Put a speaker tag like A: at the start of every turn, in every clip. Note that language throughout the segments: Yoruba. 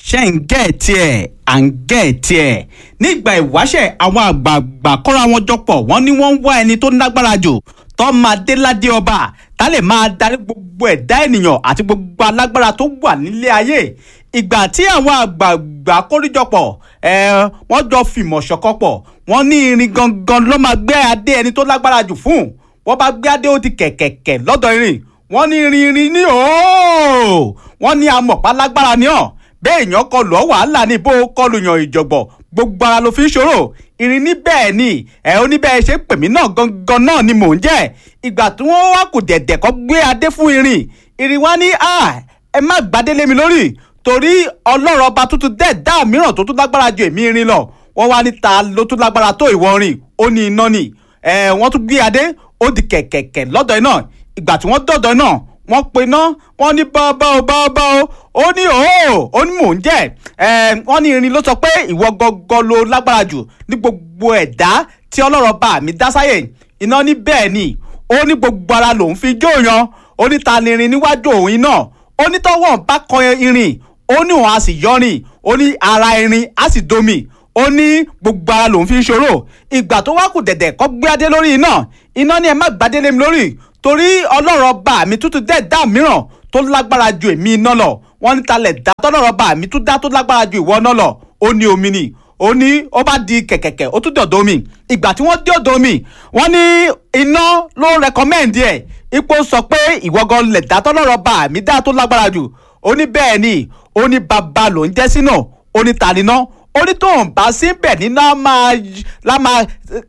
A: ṣe ń gẹ̀ẹ́tì ẹ̀ à ń gẹ̀ẹ́tì ẹ̀ nígbà ìwáṣẹ̀ àwọn àgbààgbà kọ́ra wọn jọpọ̀ wọ́n ní wọ́n ń wá ẹni tó lágbára jù tó máa dé ládé ọba tá lè máa darí gbogbo ẹ̀dá ènìyàn àti gbogbo alágbára tó wà nílé ayé ìgbà tí àwọn àgbààgbà kórìjọpọ̀ ẹ wọ́n jọ fìmọ̀ ṣọ̀kan pọ̀ wọ́n ní irin gangan ló máa gbé adé ẹni tó lágbára jù fún wọ́n bá gbé adé ó ti kẹ̀kẹ̀kẹ̀ lọ́dọ̀ irin wọ́n ní irin irin ní ooo wọ́n ní amọ̀pá lágbára ní ọ̀ bẹ́ẹ̀ èèyàn kọlù ọ́ wàhálà ní bó kọlù yàn ìjọ̀gbọ̀n gbogbo ara ló fi ń ṣòro irin ní bẹ́ẹ̀ ni ẹ̀ ó ní bẹ́ẹ̀ ṣe pè mí náà gangan náà ni mò ń jẹ́ ìgbà tí wọ́n wá kù dẹ̀dẹ̀ kọ́ gbé adé fún irin irin wá ní à ẹ má gbadélé mi lórí torí ọlọ́run ọba tuntun dẹ̀ dá mìíràn tó tún lágbára ju èmi irin lọ wọ́n wá ní ta ló tún lágbára tó ìwọ rìn ó ní iná ni ẹ̀ wọ́n tún gbé adé ó di kẹ̀kẹ̀kẹ̀ lọ́dọ̀ iná ìgbà tí wọ́n dọ̀dọ̀ iná wọ́n pe iná wọ́n ní bábá o bábá o ó ní òó ó ní mò ń jẹ́ ẹ̀ wọ́n ní irin ló sọ pé ìwọ gọ́gọ́ ló lágbára jù ní gbogbo ẹ̀dá tí ọlọ́run bá mi dá sáyè iná ní bẹ́ẹ̀ ni ó ní gbogbo ara lòun fi jó yan ó ní ta ni irin níwájú òun iná ó ní tọ́wọ́n bá kan irin ó ní òun á sì yọrin ó ní ara irin á sì domi ó ní gbogbo ara lòun fi ń ṣòro ìgbà tó wá kù dẹ̀dẹ̀ kọ́ gbé adé lórí iná iná ni ẹ má gbadé lé mi lórí torí ọlọ́run ọba mi tútù dẹ̀ dá mìíràn tó lágbára ju èmi iná lọ wọ́n ní talẹ̀ dá tọ́lọ́run ọba mi tún dá tó lágbára ju ìwọ náà lọ ó ní omi ni ó ní ó bá di kẹ̀kẹ̀kẹ̀ ó tún dọ̀dọ̀ omi ìgbà tí wọ́n dé ọ̀dọ̀ omi wọ́n ní iná ló rẹkọmẹ́ǹdì ẹ̀ ipò sọ pé ìwọ́gọ́ lẹ̀ dá tọ́lọ́run ọba mi dá tó lágbára jù ó ní bẹ́ẹ̀ ni ó ní bàbá ló ń jẹ́ sínú ó ní ta níná ó ní tóun bá síbẹ̀ níná máa lá máa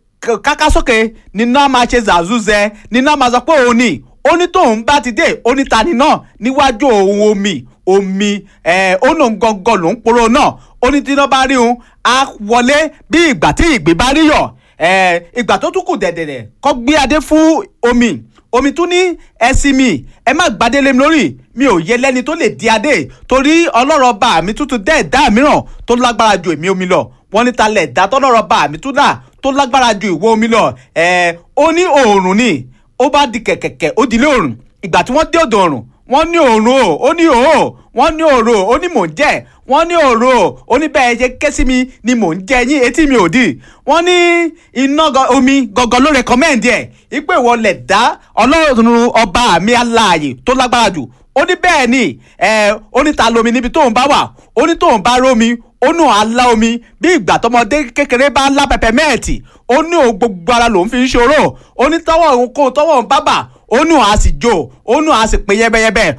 A: káká sókè níná máa ṣe zàzúzẹ níná máa sọ pé òun ni ó ní tóun bá ti dé ó ní ta níná níwájú òun omi omi ẹ ó lòun gangan lòun poro náà ó ní tí iná bá rí òun á wọlé bí ìgbà tí ìgbín bá rí yọ ẹ ìgbà tó tún kù dẹ̀dẹ̀dẹ̀ kọ́ gbé adé fún omi omi tún ní ẹsìn mi ẹ má gbadé lé mi lórí mi ò yẹ lẹ́ni tó lè di adé torí ọlọ́rọ̀ bá mi tuntun dẹ́ ẹ̀dá mìíràn tó lágbára ju èmi omi lọ wọ́n ní talẹ̀ ẹ̀dá tọ́lọ́rọ̀ bá mi tún dà tó lágbára ju ìwọ omi lọ ẹ̀ ó ní oòrùn ni ó bá di kẹ̀kẹ̀kẹ̀ ó di ilé oòrùn ìgbà tí wọ́n dé ọ̀dọ̀ oòrùn wọ́n ní oòrùn o ó ní òó wọ́n ní òòrùn o ó ní mò ń jẹ́ wọ́n ní òòrùn o ó ní bẹ́ẹ̀ ṣe ké sí mi ni mò ń jẹ yín etí mi ò dì wọ́n ní iná omi gangan ló rẹkọmẹ́ǹdì ẹ̀ ipò ìwọ lẹ̀ dá ọlọ́run ọba mi aláàyè tó lágbára jù ó ní bẹ́ẹ̀ ni ó ní ta lomi níbi tóun bá wà ó ní tóun bá rómi ó ní àlá omi bí ìgbà tọmọdé kékeré bá ń lá pẹpẹ mẹ́ẹ̀tì ó ní òun gbogbo ara lòun fi ń ṣòro ó ní tọwọ́ òun kó tọwọ́ òun bábà ó ní òun á sì jó ó ní òun á sì pé yẹbẹyẹbẹ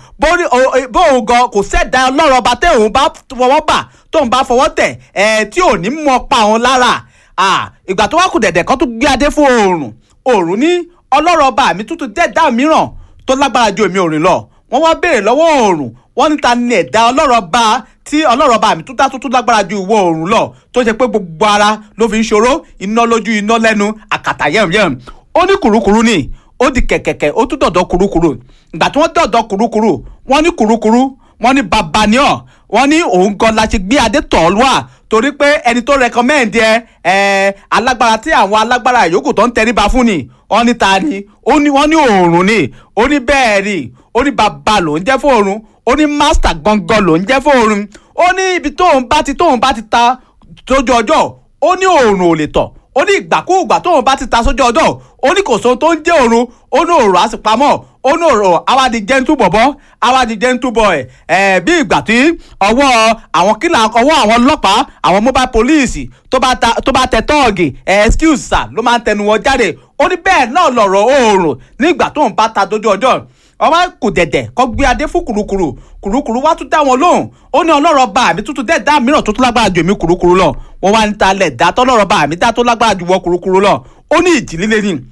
A: bóun gan kò sẹ́dá ọlọ́run ọba tẹ́ òun bá fọwọ́ bà tóun bá fọwọ́ tẹ̀ ẹ̀ tí ò ní mọ pa òun lára ìgbà tó wá kù dẹ̀dẹ̀ kan tó gbé adé fún oòrùn oòrùn ní ọlọ́run ọba mi tuntun dẹ́ẹ̀dá mìíràn tó lágbára ju èmi òrìn lọ wọ́n wá béèrè lọ́wọ́ oòrùn wọ́n ní ta ni ẹ̀dá ọlọ́run ọba tí ọlọ́run ọba mi tún dá tuntun lágbára ju ìwọ oòrùn lọ tó ṣe pé gbogbo ara ló fi ń ṣòro iná lójú iná lẹ́nu àkàtà yẹ̀myẹ̀m ó ní kùrukùru ni ó di kẹ̀kẹ̀kẹ̀ ó tún dọ̀dọ̀ kurukuru ìgbà tí wọ́n dọ̀dọ̀ kurukuru wọ́n ní kurukuru wọ́n ní babaniọ́ wọ́n ní òun gan la ṣe gbé adé tọ̀ wá torí pé ẹni tó rẹkọmẹ́ǹdì ẹ ẹ alágbára tí àwọn alágbára yòókù tó ń tẹríba fún ni wọ́n ní ta ni ó ní wọ́n ní òòrùn ni ó ní bẹ́ẹ̀ ni ó ní bàbá ló ń jẹ́ fún òòrùn ó ní mástà gangan ló ń jẹ́ fún òòrùn ó ní ibi tóun bá ti tóun bá ti ta tójú ọjọ́ ó ní òòrùn ò lè tọ̀ ó ní ìgbàkúùgbà tóun bá ti ta sójú ọjọ́ ó ní kò sóhun tó ń jẹ́ òòrùn ó ní òòrùn á sì pamọ́ ó ní òòrùn àwa di gentle bọ̀bọ́ àwa di gentle boy ẹ̀ bí ìgbà tí ọwọ́ àwọn kílà ọwọ́ àwọn ọlọ́pàá àwọn mobile police tó bá ta tó bá tẹ tọ́ọ̀gì ẹ̀ excuse sir ló máa ń tẹnu wọn jáde ó ní bẹ́ẹ̀ náà lọ̀rọ̀ òòrùn nígbà tóun bá ta dójú ọjọ́ ọwọ́ kò dẹ̀dẹ̀ kọ́ gbé adé fún kùrukùru kùrukùru wá tún dá wọn lóhùn ó ní ọlọ́rọ̀ bá mi tuntun dẹ́ dá mìíràn tó tún lágbára ju èmi kùrukùru lọ wọ́n wá ń talẹ̀ dá tọ́lọ́rọ̀ bá mi dá tó lágbára ju wọ kùrukùru lọ ó ní ìjì líle ni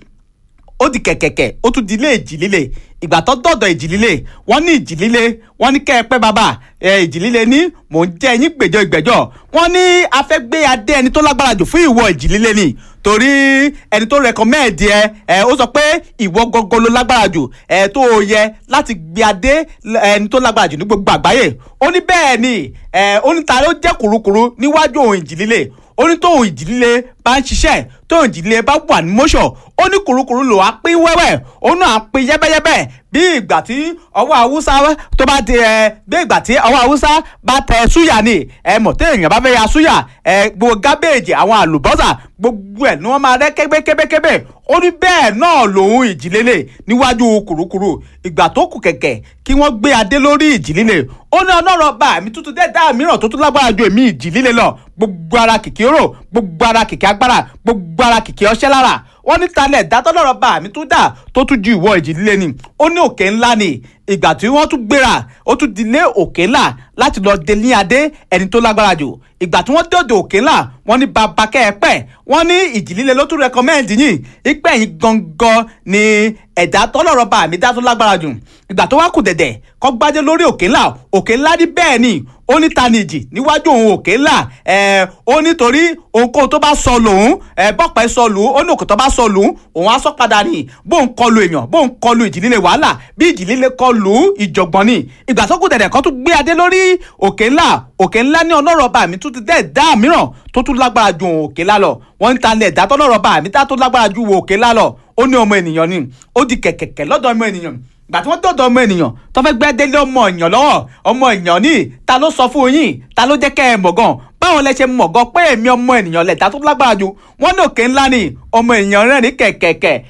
A: ó di kẹ̀kẹ̀kẹ̀ ó tún di ilé ìjì líle ìgbà tó dọ̀dọ̀ ìjì líle wọ́n ní ìjì líle wọ́n ní kẹ́ ẹ pẹ́ bàbá ẹ ìjì líle ní mò ń jẹ́ yín gbèjọ ìgbẹ́jọ́ wọ́n ní afẹ́gbé adé ẹni tó lágbára jù fún ìwọ ìjì líle ni torí ẹni tó rẹkọmẹ́ẹ̀dì ẹ ẹ ó sọ pé ìwọ gangan ló lágbára jù ẹ tó o yẹ láti gbé adé ẹni tó lágbára jù ní gbogbo àgbáyé ó ní bẹ́ẹ̀ ni ẹ ó ní ta ló jẹ́ kùrukùru níwájú òun ìjì líle ó ní tóun ìjì líle bá ń ṣiṣẹ́ tóun ìjì líle bá wà ní mọ́ṣọ̀ ó ní kùrukùru lò á pín wẹ́wẹ́ ó náà pín yẹ́bẹ́yẹ́bẹ́ bí ìgbà tí ọwọ́ haúsá tó bá di ẹ bí ìgbà tí ọwọ́ haúsá bá tẹ súyà ni ẹ mọ̀ tí èèyàn bá fẹ́ ya súyà ẹ gbogbo gábéèjì àwọn àlùbọ́sà gbogbo ẹ̀ ni wọ́n máa rẹ́ kébékébékébé ó ní bẹ́ẹ̀ náà lòun ìjìlélẹ̀ níwájú kùrukùru ìgbà tó kù kẹ̀kẹ́ kí wọ́n gbé adé lórí ìjìlélẹ̀ ó ní ọlọ́rọ̀ bá mi tuntun dẹ́ẹ̀dá mìíràn tó tún lágbára ju èmi ìjìlélẹ̀ lọ gbogbo ara kìkì oró gbogbo ara kìkì agbára gbogbo ara kìkì ọṣẹ́ lára wọ́n ní talẹ̀ dátọ́lọ́rọ̀ bá mi tún dà tó tún ju ìwọ ìjìlélẹ̀ ni ó ní òkè ńlá ni ìgbà tí wọ́n tún gbéra ó tún dilé òkè ńlá láti lọ dé ní adé ẹni tó lágbára jù ìgbà tí wọ́n dọ̀dọ̀ òkè ńlá wọ́n ní bàbá kẹ́ẹ̀pẹ́ wọ́n ní ìjìlélẹ̀ ló tún rẹkọmẹ́ǹdì yìí ìpẹ́ yìí gangan ni ẹ̀dá tọ́lọ́rọ̀ bá mi dá tó lágbára jù ìgbà tó wá kù dẹ̀dẹ̀ kọ́ gbájẹ́ lórí òkè ńlá òkè ńlá ní bẹ́ẹ̀ ni ó ní tanìjì níwájú òun òkè ńlá ẹ̀ ó nítorí ohunkóhun tó bá sọ lòun ẹ̀ bọ́pẹ́ sọ lù ú ó ní òkè tó bá sọ lù ú òun á sọ padà ní bóun kọlu èèyàn bóun kọlu ìjìlélẹ̀ wàhálà bí ìjìlélẹ̀ kọlu ìjọ̀gbọ̀n ni ìgbà tó kù dẹ̀dẹ̀ kan tún gbé adé lórí òkè ńlá òkè ńlá ní ọlọ́rọ̀ bá mi tún ti dẹ́ dá mìíràn tó tún lágbára ju òkè ńlá lọ wọ́n ń ta ilẹ̀ dá tọ́lọ́rọ̀ bá mi dá tó lágbára ju òkè ńlá lọ ó ní ọmọ ènìyàn ni ó di kẹ̀kẹ̀kẹ̀ lọ́dọ̀ ọmọ ènìyàn gbà tí wọ́n dọ̀dọ̀ ọmọ ènìyàn tó fẹ́ gbẹ́ délé ọmọ èèyàn lọ́wọ́ ọmọ èèyàn ní ta ló sọ fún yín ta ló jẹ́ kẹ́ ẹ mọ̀ gan báwọn lẹ ṣe mọ̀ gan pé èmi ọmọ ènìyàn lẹ̀dá tó lágbára ju wọ́n ní òkè ńlá ni ọmọ èèyàn rẹ̀ ní kẹ̀kẹ̀kẹ̀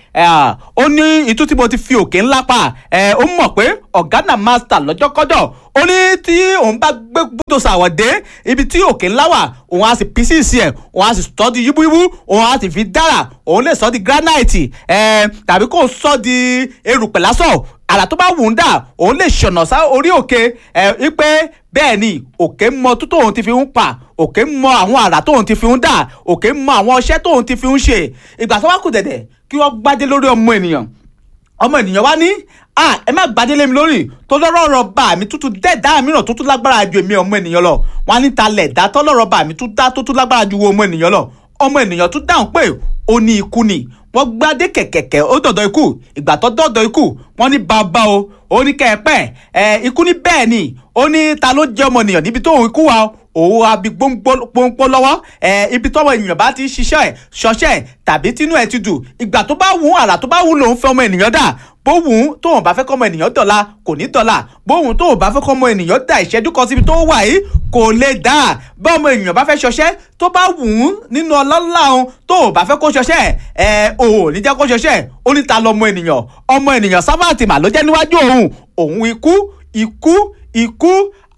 A: ó ní ìtú tí mo ti fi òkè ńlá pa ó mọ̀ pé ọ̀gánà master lọ́jọ́kọ́jọ́ ó ní tí òun bá gbé gbódò sàwọ̀dé ibi tí òkè ńlá wà òun á sì písìsì ẹ̀ òun á sì sọ́ di yíbúyíbú òun á sì fi dára òun lè sọ di granite tàbí kó sọ di erùpẹ̀ lásán àrà tó bá wù ú dà òun lè ṣọ̀nà sá orí òkè ẹ̀ wípé bẹ́ẹ̀ ni òkè mọ tó tóun ti fi ń pa òkè mọ àwọn àrà tóun ti fi ń dà òkè mọ àwọn ọṣẹ́ tóun ti fi ń ṣe ìgbà tó wá kù dẹ̀dẹ̀ kí wọ́n gbádé lórí ọmọ ènìyàn ọmọ ènìyàn wá ní ah ẹ má gbadé lé mi lórí tó lọ́rọ̀ bá mi tútù dẹ́ẹ̀dá mìíràn tó tún lágbára ju èmi ọmọ ènìyàn lọ wọn á ní talẹ̀ dá tọ́lọ́rọ̀ bá mi tún dá tó tún lágbára ju ọmọ ènìyàn lọ ọmọ ènìyàn tún dáhùn pé ó ní ikú ni wọ́n gbadé kẹ̀kẹ̀kẹ̀ ó dọ̀dọ̀ ikú ìgbà tó dọ̀dọ̀ ikú wọ́n ní bàbá o ó ní kẹ́ẹ̀pẹ́ ẹ̀ ikú ní bẹ́ẹ̀ ni ó ní ta ló jẹ́ ọmọ ènìyàn níbi tó ikú wa òun abi gbóngbó lọ́wọ́ ẹ̀ ibi tọ́wọ́ ènìyàn bá ti ṣiṣẹ́ ẹ̀ ṣọṣẹ́ ẹ̀ tàbí tínú ẹ̀ ti dùn ìgbà tó bá wù ú àrà tó bá wù ú lòun fẹ́ ọmọ ènìyàn dà bóhùn tóun bá fẹ́ kọ́ ọmọ ènìyàn dọ̀la kò ní dọ̀la bóhùn tóun bá fẹ́ kọ́ ọmọ ènìyàn dà ìṣẹ́jú kan síbi tó wà yìí kò lè dà bá ọmọ ènìyàn bá fẹ́ ṣọṣẹ́ tó bá wù ú nínú ọlọ́lá òun tóun bá fẹ́ kó ṣọṣẹ́ ẹ̀ ò ní jẹ́ kó ṣọṣẹ́ ó ní ta lọmọ ènìyàn ọmọ ènìyàn sábàtì mà ló jẹ́ níwájú òun òun ikú ikú ikú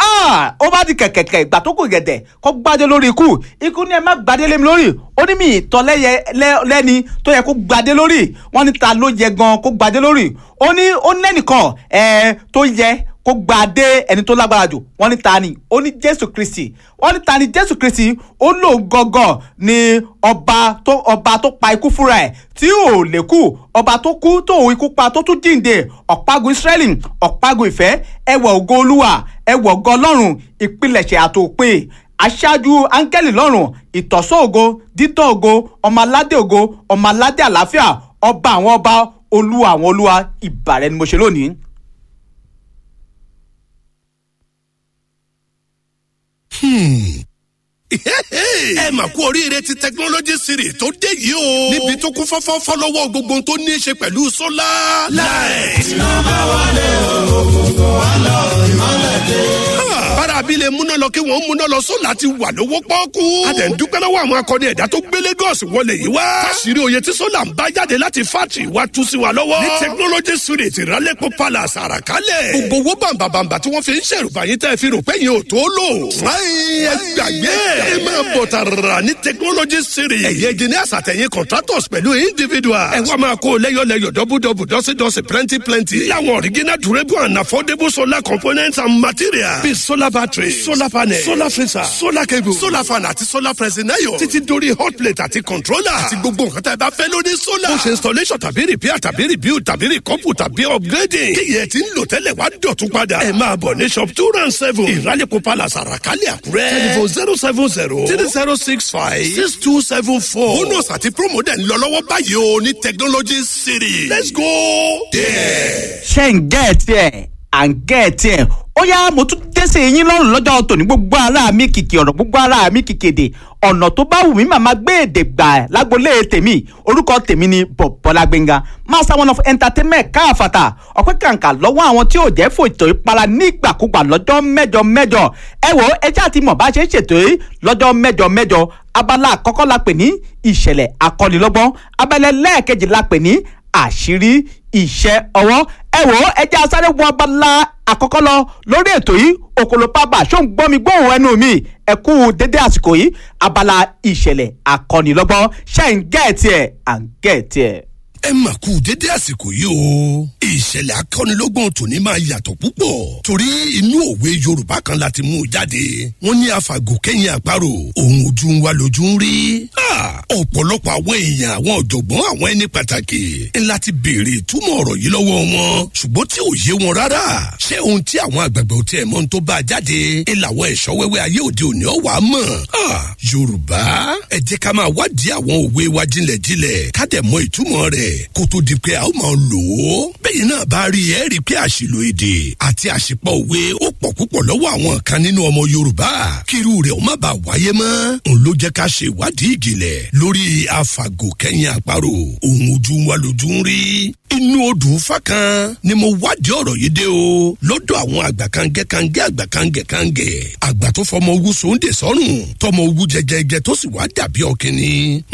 A: ó bá di kẹ̀kẹ̀kẹ̀ ìgbà tó kù gẹ̀dẹ̀ kó gbadé lórí ikú ikú ni ẹ má gbadé lé mi lórí ó ní mi ìtọ́ lẹ́ni tó yẹ kó gbadé lórí wọ́n ní ta ló yẹ gan kó gbadé lórí ó ní ó lẹ́nìkan tó yẹ kó gbadé ẹni tó lágbára jù wọ́n ní ta ni ó ní jésù kristi wọ́n ní ta ni jésù kristi ó lò gọ́gọ́ ni ọba tó ọba tó pa ikú fúnra ẹ̀ tí ò lè kú ọba tó kú tó ikú pa tó tún jíǹde ọ̀págun israẹli ọ̀págun ìfẹ́ ẹwà ògo olúwa ẹwà ògo ọlọ́run ìpilẹ̀ṣẹ̀ àtòpin aṣáájú áńgẹ́lì lọ́rùn ìtọ́sọ́ ògo dídán ògo ọmọ aládé ògo ọmọ aládé àlàáfíà ọba àwọn ọba olúwa àwọn olúwa ìbàrẹ̀ ni mo ṣe lónìí.
B: ẹ mà kú oríire ti technology series tó dé yìí o. níbi tó kún fọ́fọ́ fọ́lọ́wọ́ gbogbo tó ní í ṣe pẹ̀lú sólà. light. iná bá wọlé òkùnkùn wà lọ ìmọ̀lẹ̀ dé. bára abilé múná lọ kí wọ́n múná lọ sólà ti wà lówó pọ́ọ́kú. a dẹ̀ ń dúpẹ́ lọ́wọ́ àwọn akọni ẹ̀dá tó gbé Lagos wọlé yìí wá. káṣírí oyè tí sólà ń bá jáde láti fátì wá tú sí wa lọ́wọ́. ní technology series ìrálẹ́pọ̀ palace àràkálẹ̀. gbogbo owó bàǹbàǹbà tí wọ́n fi ń ṣèrùbà yín tẹ́ fi rò pé yín ò tó lò. ẹ gbàgbé ẹ máa bọ̀ tààrà ní technology series. ẹ̀yẹ engineers àtẹ̀yìn contractors pẹ̀lú individuals. ẹ wá máa kó lẹ́yọ̀lẹ́yọ̀ dọ́bùdọ́bù dọ́sídọ́sí plenty plenty. láwọn original durable and affordable solar components and materials. bíi solar battery solar panel solar freezer solar cable solar fan àti solar pressing iron. títí dórí hot plate àti controller. àti gbogbo nǹkan tá ẹ bá fẹ́ lórí solar. ó ṣe installation tàbí repair tàbí rebuild tàbí recouple tàbí upgrading. kí yẹn ti ń lò tẹ́lẹ̀ wá dọ̀tún padà. ẹ máa bọ̀ ní shop two round seven. ìrálẹ̀kọ̀ palace àràkálẹ̀ àkúrẹ́. telephone zero seven zero three zero six five six two seven four. bonus àti promo dẹ̀ ń lọ lọ́wọ́ báyìí o ní technology city. let's go there.
A: ṣé ń gẹ́ ẹ̀ tiẹ̀ à ń gẹ́ ẹ̀ tiẹ̀ ó yá mo tún dẹ́sẹ̀ yín lọ́rùn lọ́jọ́ tòní gbogbo ara mi kìkì ọ̀rọ̀ gbogbo ara mi kìkì èdè ọ̀nà tó bá wù mí màmá gbé èdè gbà ẹ̀ lágbolé tèmi orúkọ tèmi ni bọ̀bọ́lá gbẹ̀ngà master one of entertainment káàfàtà ọ̀pẹ́ kàǹkà lọ́wọ́ àwọn tí ò jẹ́ fòtò ìpara nígbàkúgbà lọ́jọ́ mẹ́jọ mẹ́jọ ẹ wo ẹjẹ́ àti mọ̀ bá ṣe ń ṣètò yìí lọ́jọ́ mẹ́jọ mẹ́jọ abala àkọ́kọ́ la pè ní ìṣẹ̀lẹ̀ akọ́nilọ́gbọ́n abala lẹ́ẹ̀kejì la pè ní àṣírí iṣẹ́ ọwọ́ ẹ wò ó ẹjẹ́ asáré wọ abala àkọ́kọ́ lọ lórí ètò yìí òkòlò pábà ṣó ń gbọ́ mi gbóhùn ẹnu mi ẹ kú dédé àsìkò yìí abala ìṣẹ̀lẹ̀ akọ́nilọ́gbọ́n ṣe ń gẹ̀ẹ́tì ẹ̀ à ń gẹ̀ẹ́tì ẹ̀
B: ẹ mà kú dédé àsìkò yìí o. ìṣẹ̀lẹ̀ akọ́nilọ́gbọ̀n tòní máa yàtọ̀ púpọ̀ torí inú òwe yorùbá kan la ti mú un jáde wọ́n ní àfàgò kẹ́yìn àparò òun ojú ń wá lójú ń rí. ọ̀pọ̀lọpọ̀ àwọn èèyàn àwọn ọ̀jọ̀gbọ́n àwọn ẹni pàtàkì ńlá ti béèrè ìtumọ̀ ọ̀rọ̀ yìí lọ́wọ́ wọn ṣùgbọ́n tí ò yé wọn rárá ṣé ohun tí àwọn àgbàgbà ò tiẹ̀ mọ̀ ń tó bá a jáde ẹ làwọn ẹ̀ṣọ́ wẹ́wẹ́ ayé òde òní ọ̀wà mọ̀ yorùbá ẹ jẹ́ ká máa wádìí àwọn òwe wa jinlẹ̀jinlẹ̀ ká dẹ̀ mọ ìtumọ̀ rẹ̀ kó tó di pé a ó máa lò ó. bẹ́ẹ̀ náà bá rí ẹ rí i pé àṣìlò èdè àti àṣìpọ̀ òwe ó pọ̀ púpọ̀ lọ́wọ́ àwọn kan nínú ọmọ yorùbá kírú rẹ̀ ó má bàa wáyé mọ́. n ló jẹ́ ká ṣe ìwádìí ìjìnlẹ̀ lórí àfàgò kẹ́yìn àparò òun ojú wa lójú ń rí inú odò fákan ni mo wádìí ọ̀rọ̀ yìí dé o lọ́dọ̀ àwọn àgbà kangẹ́ kangẹ́ àgbà kangẹ́ kangẹ́ àgbà tó fọmọ ogun sóńdè sọ́rùn tọmọ ogun jẹjẹjẹ tó sì wá dàbí ọkìnrin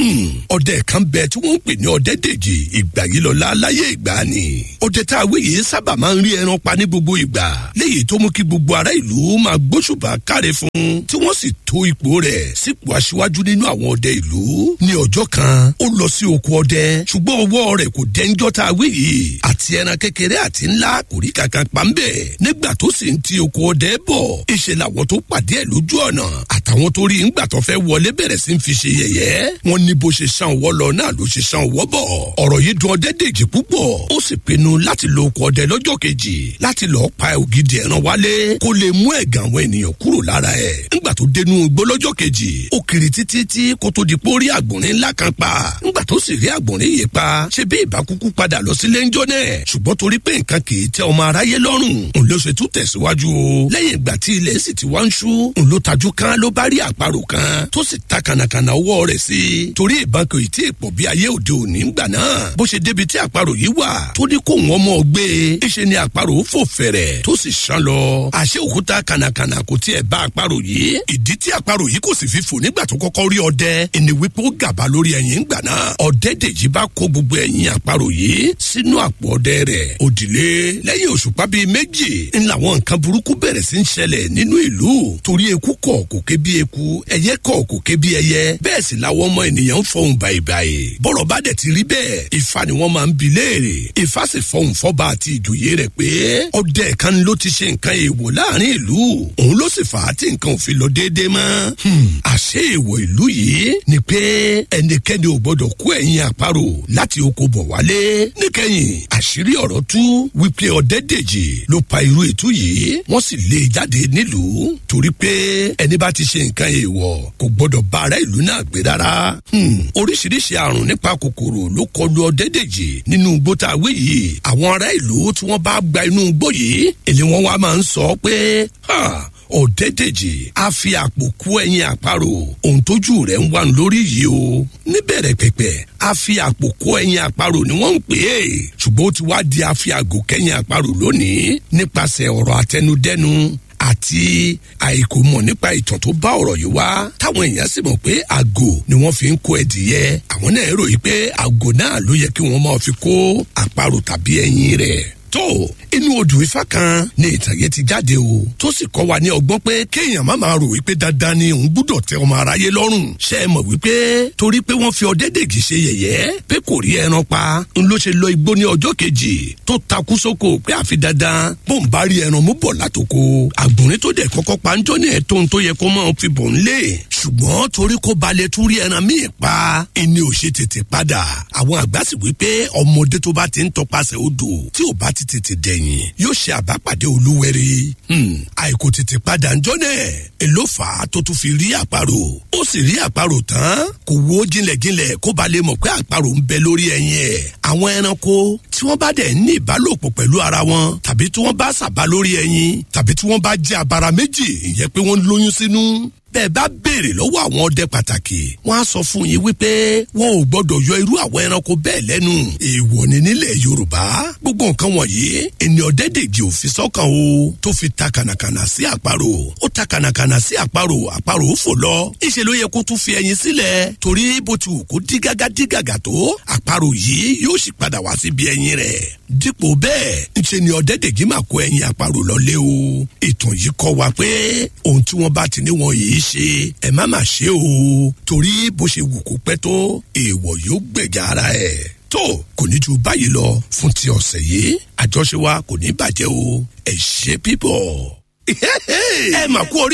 B: ọdẹ kan bẹ tí wọ́n ń pè ní ọdẹ dèjì ìgbà yìí lọ́la láyé ìgbà ni ọdẹ tá a wí yìí sábà máa ń rí ẹran pa ní gbogbo ìgbà léyìí tó mú kí gbogbo ará ìlú máa gbóṣùbà káre fún tí wọ́n sì tó ipò rẹ̀ sípò aṣíwájú nínú àwọn ọdẹ ìlú ní ọjọ́ kan ó lọ sí oko ọdẹ ṣùgbọ́n ọwọ́ rẹ̀ kò dẹ́njọ́ tá a wí yìí àti ẹran kékeré àti ńlá kò rí kankan pa ń bẹ̀ nígbà tó sì ń ti oko ọdẹ bọ̀ ìṣe làwọn tó pàdé ẹ̀ lójú ọ̀nà àtàwọn tó rí ńgbà tó fẹ́ wọlé bẹ̀rẹ̀ sí ń fi ṣe yẹ̀yẹ́ wọn ní bó ṣe ṣàn wọ́ lọ náà ló ṣe ṣàn wọ́ bọ̀ ọ̀rọ̀ yìí dùn ọdẹ dèjì púpọ̀ ó sì pinnu láti lo oko ọdẹ lọ́jọ́ kejì láti lọ́ọ́ pa ògidì ẹran wálé kó lè mú ẹ̀gàn àwọn ènìyàn kúrò lára ẹ̀ ńgbà tó dénú igbó lọ́jọ́ kejì ó kiri títí tí kó tó di pórí àgbọ̀nrín ńlá kan pa ńgbà tó sì rí àgbọ̀nrín yìí pa ṣe bí ìbákúkú padà lọ sílé ńjọ́ náà ṣùgbọ́n torí pé nǹkan kì í tẹ ọmọ aráyé lọ́rùn òun ló ṣe tún tẹ̀síwájú o lẹ́yìn ìgbà tí ilẹ̀ sì ti wá ń ṣú òun ló tajú kan ló bá rí àparò kan tó sì ta kànàkànà ọwọ́ rẹ̀ sí i torí ìbọn kò tí ì pọ̀ bí ayé òde òní ńgbà náà bó ṣe débi tí àparò yìí wà tó ní kó wọn mọ̀ gbé e ṣe ni àparò fò fẹ̀rẹ̀ tó sì ṣán lọ àṣé òkúta kànàkànà kò tiẹ̀ bá àparò yìí ìdí tí àparò yìí kò sì fi fò nígbà tó kọ́kọ́ rí ọdẹ ẹni wípé ó gàba lórí ẹ̀yìn ńgbà náà ọdẹ dèjì bá kó gbogbo ẹ̀yìn àparò yìí sínú àpò ọdẹ rẹ̀ òdìlé lẹ́yìn òṣùpá bíi méjì ń làwọn nǹkan burúkú bẹ̀rẹ̀ sí ń ṣẹlẹ̀ nínú ìlú torí eku kọ̀ kò ké bí eku ẹyẹ kọ̀ kò ké bí ẹyẹ bẹ́ẹ̀ sì làwọn ọmọ ènìyàn ń fọhùn báyìí bọ́rọ̀ bá dẹ̀ ti rí bẹ́ẹ̀ ifá ni wọ́n máa ń bi léèrè ifá sì fọhùn fọ́ba àti ìjòyè rẹ̀ pé ọdẹ kan ló ti ṣe nǹkan èèwọ̀ láàrin ìlú òun ló sì fà á tí nǹkan ò fi lọ déédéé mọ́ àṣé èèwọ̀ ìlú yìí ni pé ẹnikẹ́ni ò gbọ́dọ̀ kó ẹ̀yìn àparò láti oko bọ̀ wálé níkẹyìn àṣírí ọ̀rọ̀ tú wípé ọ̀dẹ́dẹ̀jì ló pa irú ètú yìí wọ́n sì lé e jáde nílùú torí pé ẹni bá ti ṣe nǹkan èèwọ̀ kò gbọ́dọ̀ bá ará ìlú náà gbé rárá. oríṣiríṣi àrùn nípa kòkòrò ló kọlu ọ̀dẹ́dẹ̀jì nínú igbó tá a wé yìí àwọn ará ìlú tí wọ́n bá gba inú igbó yìí èlé wọn wá máa ń sọ pé ọ̀dẹ́dẹ̀jì á fi àpò kú ẹyin àparò ohun tójú rẹ̀ ń wà lórí yìí o níbẹ̀rẹ̀ pẹ̀pẹ̀ á fi àpò kú ẹyin àparò ni wọ́n ń pè é ṣùgbọ́n ó ti wá di àfi àgò kẹ́yìn àparò lónìí nípasẹ̀ ọ̀rọ̀ àtẹnudẹ́nu àti àìkò mọ̀ nípa ìtàn tó bá ọ̀rọ̀ yìí wá táwọn èèyàn sì mọ̀ pé àgò ni wọ́n fi ń kó ẹdìyẹ àwọn náà ròyìn pé àgò náà ló yẹ kí wọ́n máa fi kó àparò tàbí ẹyin rẹ̀ tó inú odò ifá kan ní ìtàn yẹn ti jáde o tó sì kọ́ wa ní ọgbọ́n pé kéèyàn má máa rò wípé dandan ni òun gbúdọ̀ tẹ ọmọ aráyé lọ́rùn ṣe é mọ̀ wípé torí pé wọ́n fi ọ̀dẹ́dẹ̀gì ṣe yẹ̀yẹ́ pé kò rí ẹran pa ń ló ṣe lọ igbó ní ọjọ́ kejì tó takú sóko pé àfi dandan bó ń bá rí ẹran mú bọ̀ látòkò àgbọ̀nrín tó dẹ̀ kọ́kọ́ pa ń jọ́ ní ẹ̀tọ́ tó yẹ kó máa fi bọ̀ ń lé ṣùgbọ́n torí kó balẹ̀ tún rí ẹran míì pa ẹni ò ṣe tètè padà àwọn àgbà sì wí pé ọmọdé tó bá ti ń tọpasẹ̀ odò tí ò bá ti tètè dẹ̀yìn yóò ṣe àbápàdé olúwẹ̀rí àìkò tètè padà ń jọ́nẹ̀ èló fà á tó tún fi rí àparò ó sì rí àparò tán kò wo jinlẹ̀jinlẹ̀ kó ba lè mọ̀ pé àparò ń bẹ lórí ẹyin ẹ̀ àwọn ẹranko tí wọ́n bá dẹ̀ ní ìbálòpọ̀ pẹ̀lú ara wọn tàbí tí wọ́n bá sàbá lórí ẹyin tàbí tí wọ́n bá jẹ́ abara méjì ìyẹn pé wọ́n lóyún sínú bẹ́ẹ̀ bá béèrè lọ́wọ́ àwọn ọdẹ pàtàkì wọ́n á sọ fún yín wípé wọn ò gbọ́dọ̀ yọ irú àwọn ẹranko bẹ́ẹ̀ lẹ́nu èèwọ̀ ni nílẹ̀ yorùbá gbogbo nǹkan wọ̀nyí ẹni ọdẹ dèjì ò fi sọ́kàn o tó fi ta kànàkànà sí àparò ó ta kànàkànà sí àparò àparò ó fò lọ ìṣe ló yẹ kó tún fi ẹyin sílẹ̀ torí bó ti wù kó dí gágá dí gàgà tó àparò yìí yóò sì padà wá síbi ẹyin rẹ̀ dípò bẹ́ẹ̀ ńṣe ni ọdẹ dèjì máa kó ẹyin àparò lọlé o ìtàn yìí kọ́ wa pé ohun tí wọ́n bá ti ní wọn yìí ṣe ẹ má má ṣe o torí bó ṣe wù kó pẹ́ tó èèwọ̀ yóò gbẹ̀gà ara ẹ̀ tó kò ní ju báyìí lọ fún ti ọ̀sẹ̀ yìí àjọṣe wa kò ní bàjẹ́ o ẹ ṣe pípọ̀ ẹ mà kú orí.